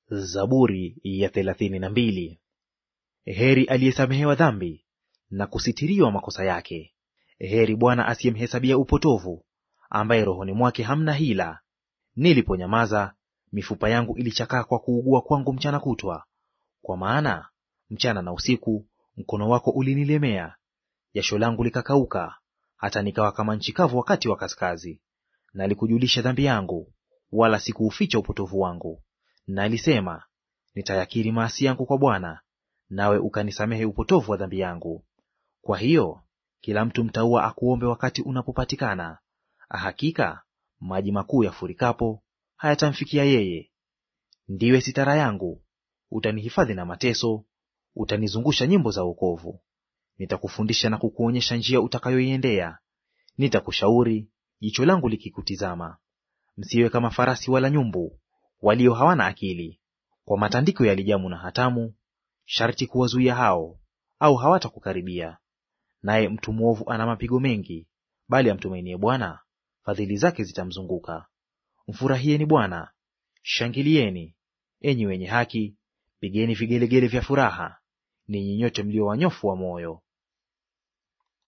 Zaburi ya thelathini na mbili. Heri aliyesamehewa dhambi na kusitiriwa makosa yake. Heri Bwana asiyemhesabia upotovu, ambaye rohoni mwake hamna hila. Niliponyamaza, mifupa yangu ilichakaa kwa kuugua kwangu mchana kutwa. Kwa maana mchana na usiku mkono wako ulinilemea, jasho langu likakauka, hata nikawa kama nchi kavu wakati wa kaskazi. Nalikujulisha dhambi yangu, wala sikuuficha upotovu wangu. Nalisema, nitayakiri maasi yangu kwa Bwana, nawe ukanisamehe upotovu wa dhambi yangu. Kwa hiyo kila mtu mtauwa akuombe wakati unapopatikana; hakika maji makuu yafurikapo hayatamfikia yeye. Ndiwe sitara yangu, utanihifadhi na mateso, utanizungusha nyimbo za wokovu. Nitakufundisha na kukuonyesha njia utakayoiendea, nitakushauri jicho langu likikutizama. Msiwe kama farasi wala nyumbu walio hawana akili, kwa matandiko ya lijamu na hatamu sharti kuwazuia hao, au hawatakukaribia. Naye mtu mwovu ana mapigo mengi, bali amtumainie Bwana fadhili zake zitamzunguka. Mfurahieni Bwana, shangilieni, enyi wenye haki, pigeni vigelegele vya furaha, ninyi nyote mlio wanyofu wa moyo.